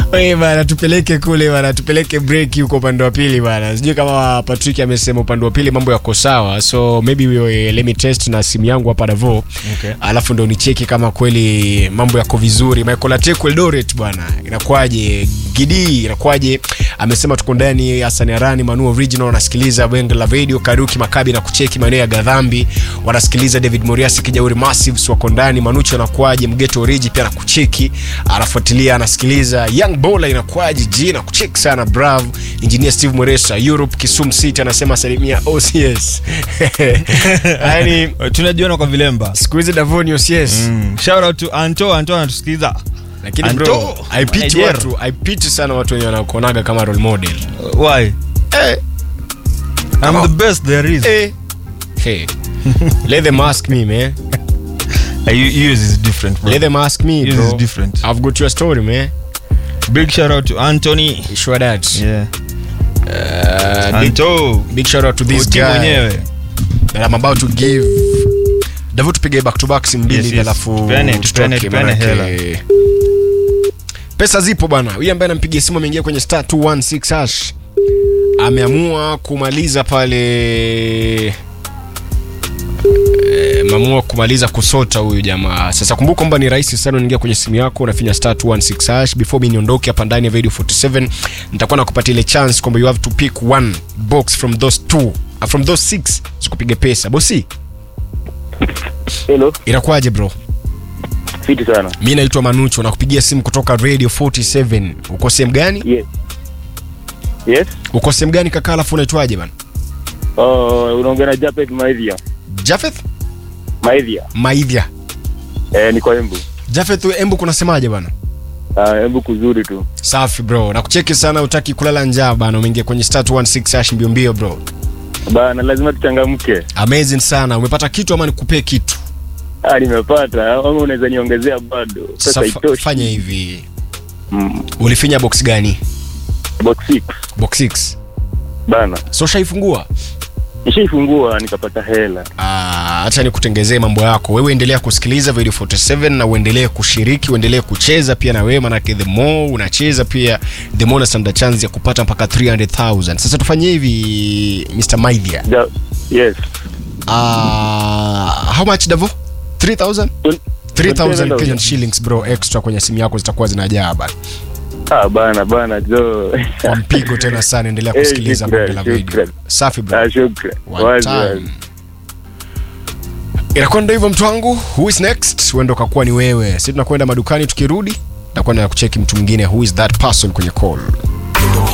Oye bana, tupeleke kule bana, tupeleke break huko upande wa pili bana. Sijui kama Patrick amesema upande wa pili mambo yako sawa, so maybe we, let me test na simu yangu hapa Davo. Okay. Alafu ndo nicheki kama kweli mambo yako vizuri. Michael Ateku Eldoret bwana, inakwaje? Gidi inakwaje? Amesema tuko ndani Hassan Arani Manu Original wanasikiliza Benge la Radio Karuki Makabi na kucheki maeneo ya Gadhambi wanasikiliza David Moriasi Kijauri Massives wako ndani Manucho anakwaje Mgeto Origi pia nakucheki anafuatilia anasikiliza Young Bola inakwaje G na kucheki sana Bravo Engineer Steve Moresa Europe Kisumu City anasema salimia OCS yani tunajiona kwa vilemba siku hizi Davoni OCS mm. shout out to anto anto anatusikiza lakini Anto, bro haipiti Nigeria. watu haipiti sana watu wenye wanakuonaga kama role model Uh, why eh, i'm Come the on. best there is eh. hey. let them ask me man Uh, you- yours is different bro let them ask me yours bro is different I've got your story man big shout out to anthony sure that yeah uh, big, anto big shout out to this Uti guy mwenyewe that I'm about to give Davu tupige back to back simu mbili Yes, hivi yes. alafu Tupeane- tutoke, tupeane- tupeane manake- pesa zipo bwana huyu ambaye anampigia simu ameingia kwenye star 216 hash ameamua kumaliza pale Eh, ameamua kumaliza kusota huyu jamaa sasa kumbuka kwamba ni rahisi sana unaingia kwenye simu yako unafinya star 216 hash before mi niondoke hapa ndani ya radio 47 nitakuwa nakupatia ile chance kwamba you have to pick one box from those two uh, from those six sikupige pesa bosi Hello, inakuwaje bro fiti sana. mi naitwa manucho nakupigia simu kutoka radio 47 uko sehemu gani Yes. Yes. uko sehemu gani kaka alafu unaitwaje bana Uh, unaongea na Japet Maidhia. jafeth Maidhia. maidhya Eh, niko Embu. jafeth embu kunasemaje bana Uh, Embu kuzuri tu. safi bro nakucheki sana utaki kulala njaa bana umeingia kwenye star 216 hash mbio mbio bro Bana lazima tuchangamke. amazing sana umepata kitu ama nikupee kitu Ah, nimepata. Ama unaweza niongezea bado. Pesa Sasa fa- itoshi. fanya hivi Mm. ulifinya box gani Box 6. box 6 Bana. so shaifungua Nishaifungua nikapata hela. Ah, acha nikutengezee mambo yako wewe endelea kusikiliza video 47 na uendelee kushiriki uendelee kucheza pia na wewe manake the more unacheza pia the more unastanda chance ya kupata mpaka 300000 sasa tufanye hivi mr maidhia Ja yes. uh, how much davo 3000 Twen- 3000 27,000. Kenyan shillings bro extra kwenye simu yako zitakuwa zinajaa bana Ah, bana bana jo. kwa mpigo tena sana endelea Eh, kusikiliza shukran, bonge la video shukran. safi bro Ah, shukran. One Wazi, time. wazi. inakuwa ndo hivyo mtu wangu who is next huenda ukakuwa ni wewe si tunakwenda madukani tukirudi nakwenda kucheki mtu mwingine who is that person kwenye call